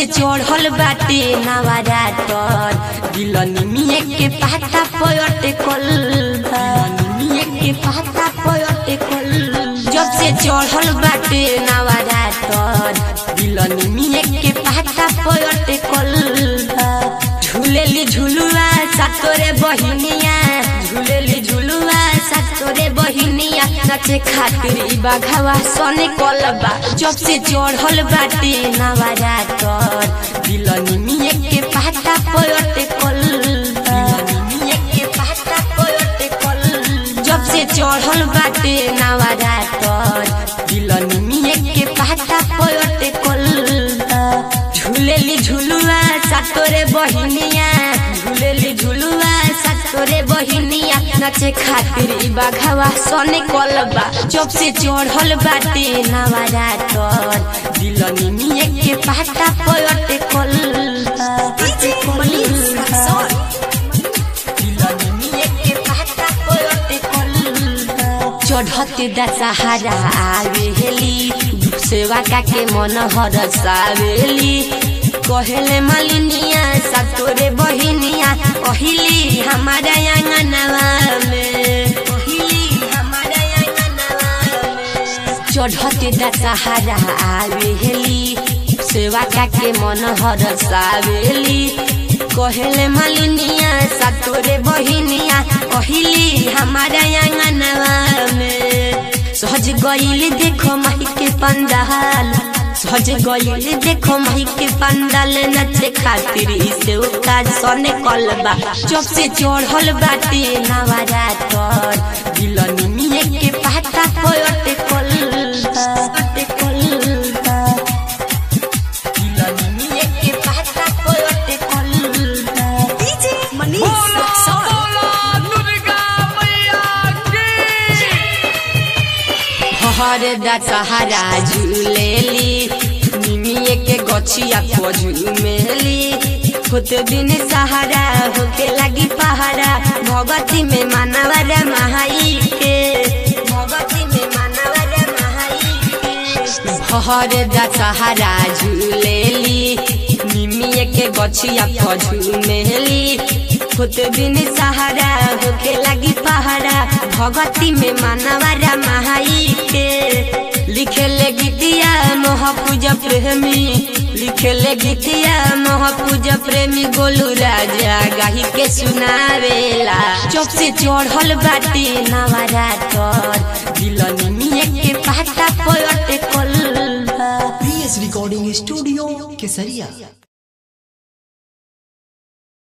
से चढ़ल बाटे नवरातर दिलनिमिए के पाता पयटे कल दिलनिमिए के पाता पयटे कल जब से चढ़ल बाटे नवरातर दिलनिमिए के पाता पयटे कल झूलेली झुलुआ सातोरे बहिनिया झूलेली झुलुआ सातोरे बहिनिया नाचे खातिर ई बाघावा सने कलबा जब से चढ़ल बाटे नवरातर दिलनिमिए के पाता पयटे कल दिलनिमिए के पाता पयटे कल जब से चढ़ल बाटे नवरातर दिलनिमिए के पाता पयटे कल झूलेली झुलुआ सातोरे बहिनिया झूलेली झुलुआ सातोरे बहिनिया नाचे खातिर ई बाघावा सने कलबा जब से चढ़ल बाटे नवरातर दिलनिमिए के पाता पयटे कल DJ Manish Rexon. दिलनिमिए के पाता पयटे कल चढ़ते दशहरा आवेली सेवा का के मन हरसावेली कहेले मालिनिया सतोरे बहिनिया कहली हमारा आंगनवा में कहली हमारा आंगनवा में चढ़ते दशहरा आवेली सेवा का के मन हरसावेली कहेले मालिनिया सतोरे बहिनिया कहली हमारा आंगनवा में सहज गईल देखो माही के पंडाल सहज गईल देखो माही के पंडाल नचे खातिर इसे काज सने कलबा जब से चढ़ल बाटे नवरातर दिलनिमिए के पाता पयटे कलबा पयटे कलबा दिलनिमिए के पाता पयटे कलबा DJ Manish Rexon. हर दशहरा झूलेली निमिए के गछिया को झूमेली होते दिन सहारा होके लगी पहाड़ा भगती में मानवर महाई के भगती में मानवर महाई के हर दशहरा झूलेली निमिए के गछिया को झूमेली होते दिन सहारा होके लगी पहाड़ा भगती में मानवरा महाई के लिखे ले गीतिया महापूज प्रेमी लिखे ले गीतिया महापूज प्रेमी गोलू राजा गाही के सुनावेला चौक से चढ़ल बाटे नवरातर दिलनिमिए के पाता पयटे कल पीएस रिकॉर्डिंग स्टूडियो केसरिया